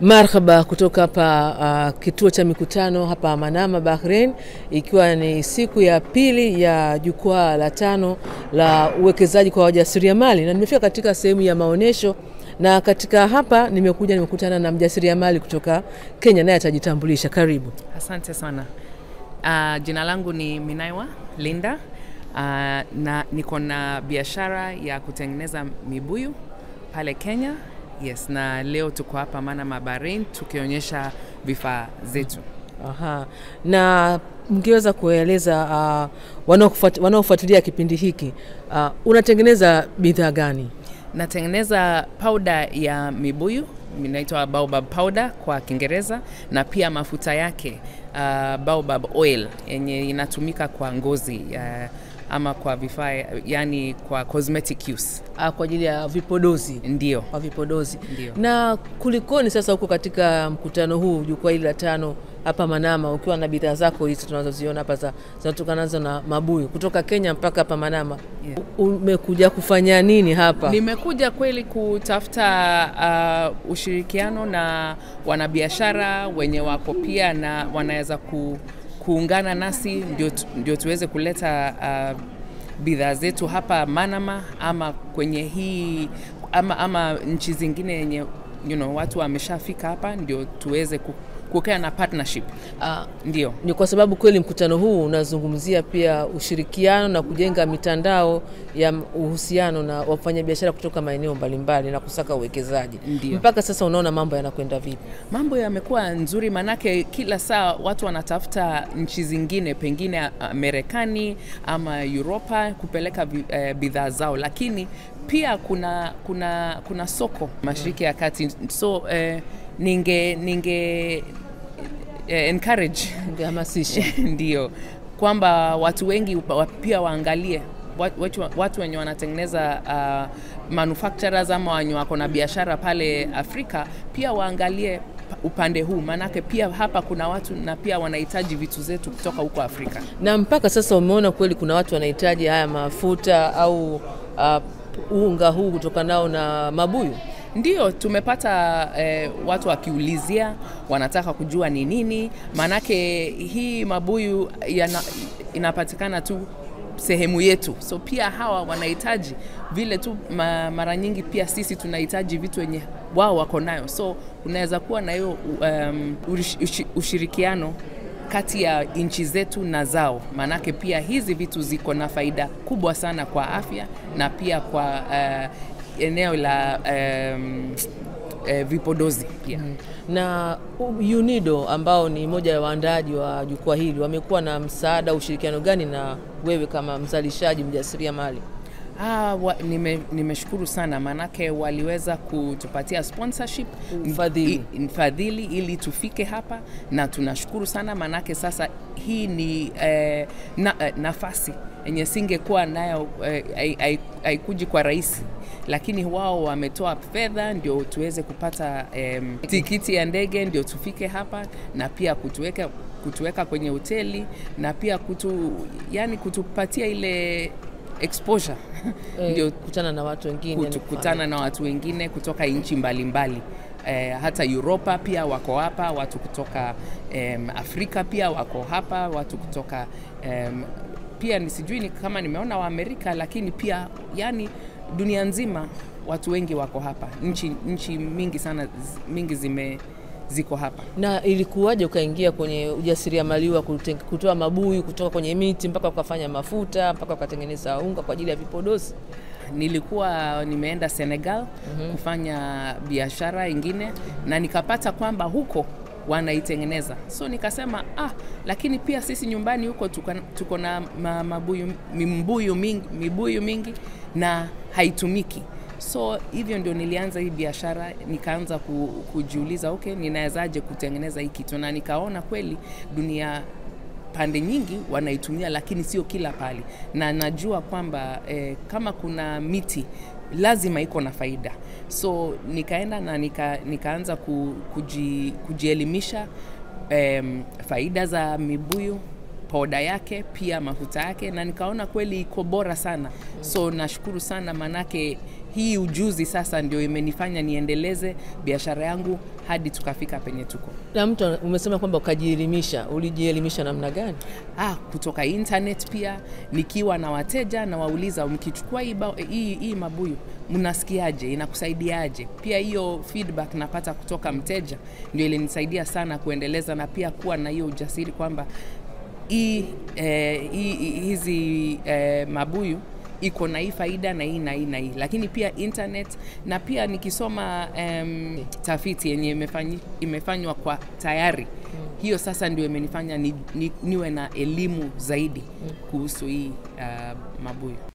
Marhaba kutoka hapa uh, kituo cha mikutano hapa Manama, Bahrain, ikiwa ni siku ya pili ya jukwaa la tano la uwekezaji kwa wajasiriamali, na nimefika katika sehemu ya maonyesho, na katika hapa nimekuja nimekutana na mjasiriamali kutoka Kenya, naye atajitambulisha. Karibu. Asante sana. Uh, jina langu ni Minaiwa Linda. Uh, na niko na biashara ya kutengeneza mibuyu pale Kenya. Yes, na leo tuko hapa Manama Bahrain tukionyesha vifaa zetu. Aha. Na mngeweza kueleza uh, wanaofuatilia kipindi hiki uh, unatengeneza bidhaa gani? Natengeneza powder ya mibuyu inaitwa baobab powder kwa Kiingereza, na pia mafuta yake uh, baobab oil yenye inatumika kwa ngozi uh, ama kwa vifaa yani kwa cosmetic use. Ah, kwa ajili ya vipodozi. Ndio. Kwa vipodozi. Ndio. Na kulikoni sasa huko katika mkutano huu jukwaa hili la tano hapa Manama, ukiwa na bidhaa zako hizi tunazoziona hapa za zinatokanazo na mabuyu kutoka Kenya mpaka hapa Manama. Yeah. Umekuja kufanya nini hapa? Nimekuja kweli kutafuta uh, ushirikiano na wanabiashara wenye wako pia na wanaweza ku, kuungana nasi ndio, tu- ndio tuweze kuleta uh, bidhaa zetu hapa Manama ama kwenye hii ama, ama nchi zingine yenye you know, watu wameshafika hapa ndio tuweze ku- kukaa na partnership. Ah, Ndio. ni kwa sababu kweli mkutano huu unazungumzia pia ushirikiano na kujenga mitandao ya uhusiano na wafanyabiashara kutoka maeneo mbalimbali na kusaka uwekezaji. Ndio. Mpaka sasa unaona mambo yanakwenda vipi? Mambo yamekuwa nzuri, manake kila saa watu wanatafuta nchi zingine, pengine ah, Marekani ama Uropa kupeleka vi- eh, bidhaa zao, lakini pia kuna kuna kuna soko Mashariki ya Kati, so eh, ninge ninge eh, encourage Ungehamasisha. ndio kwamba watu wengi wa- pia waangalie wat- watu, watu wenye wanatengeneza uh, manufacturers ama wenye wako na biashara pale Afrika pia waangalie pa- upande huu, maanake pia hapa kuna watu na pia wanahitaji vitu zetu kutoka huko Afrika. na mpaka sasa umeona kweli kuna watu wanahitaji haya mafuta au uh, unga huu kutokanao na mabuyu? Ndio tumepata eh, watu wakiulizia, wanataka kujua ni nini, maanake hii mabuyu yana, inapatikana tu sehemu yetu, so pia hawa wanahitaji vile tu ma, mara nyingi pia sisi tunahitaji vitu wenye wao wako nayo, so unaweza kuwa na hiyo um, ush- ushi- ushirikiano kati ya nchi zetu na zao, maanake pia hizi vitu ziko na faida kubwa sana kwa afya na pia kwa uh, eneo la um, eh, vipodozi pia. na UNIDO ambao ni moja ya waandaaji wa jukwaa hili wamekuwa na msaada, ushirikiano gani na wewe kama mzalishaji mjasiriamali? Ah, wa, nime, nimeshukuru sana maanake waliweza kutupatia sponsorship Mfadhili. i- mfadhili ili tufike hapa na tunashukuru sana maanake sasa hii ni eh, na, eh, nafasi yenye singekuwa nayo eh, hai- hai- haikuji kwa rahisi lakini wao wametoa fedha ndio tuweze kupata em, tikiti ya ndege ndio tufike hapa na pia kutuweka kutuweka kwenye hoteli na pia kutu, yani kutupatia ile exposure Eh, ndio kutana na watu wengine kutu- kutana na watu wengine kutoka nchi mbalimbali eh, hata Uropa pia wako hapa, watu kutoka em, Afrika pia wako hapa, watu kutoka em, pia ni sijui ni kama nimeona wa Amerika, lakini pia yani dunia nzima watu wengi wako hapa, nchi nchi mingi sana z- mingi zime ziko hapa. na ilikuwaje ukaingia kwenye ujasiriamali wa kute- kutoa mabuyu kutoka kwenye miti mpaka ukafanya mafuta mpaka ukatengeneza unga kwa ajili ya vipodozi? nilikuwa nimeenda Senegal kufanya biashara ingine na nikapata kwamba huko wanaitengeneza, so nikasema ah, lakini pia sisi nyumbani huko tuko, tuko na ma, mabuyu, mimbuyu mingi, mibuyu mingi na haitumiki so hivyo ndio nilianza hii biashara nikaanza ku, kujiuliza okay, ninawezaje kutengeneza hii kitu na nikaona kweli dunia pande nyingi wanaitumia, lakini sio kila pali, na najua kwamba eh, kama kuna miti lazima iko na faida, so nikaenda na nika, nikaanza ku, kuji, kujielimisha em, faida za mibuyu poda yake pia mafuta yake, na nikaona kweli iko bora sana. So nashukuru sana manake hii ujuzi sasa ndio imenifanya niendeleze biashara yangu hadi tukafika penye tuko. Na mtu umesema kwamba ukajielimisha, ulijielimisha namna gani? Ah, kutoka internet pia nikiwa na wateja na wauliza, mkichukua hii, ba- hii, hii mabuyu mnasikiaje, inakusaidiaje? Pia hiyo feedback napata kutoka mteja ndio ilinisaidia sana kuendeleza na pia kuwa na hiyo ujasiri kwamba hii eh, hii- hii- hizi eh, mabuyu iko na hii faida na hii na hii na hii, lakini pia internet na pia nikisoma um, tafiti yenye imefanyi, imefanywa kwa tayari hiyo sasa ndio imenifanya ni, ni, niwe na elimu zaidi kuhusu hii uh, mabuyu.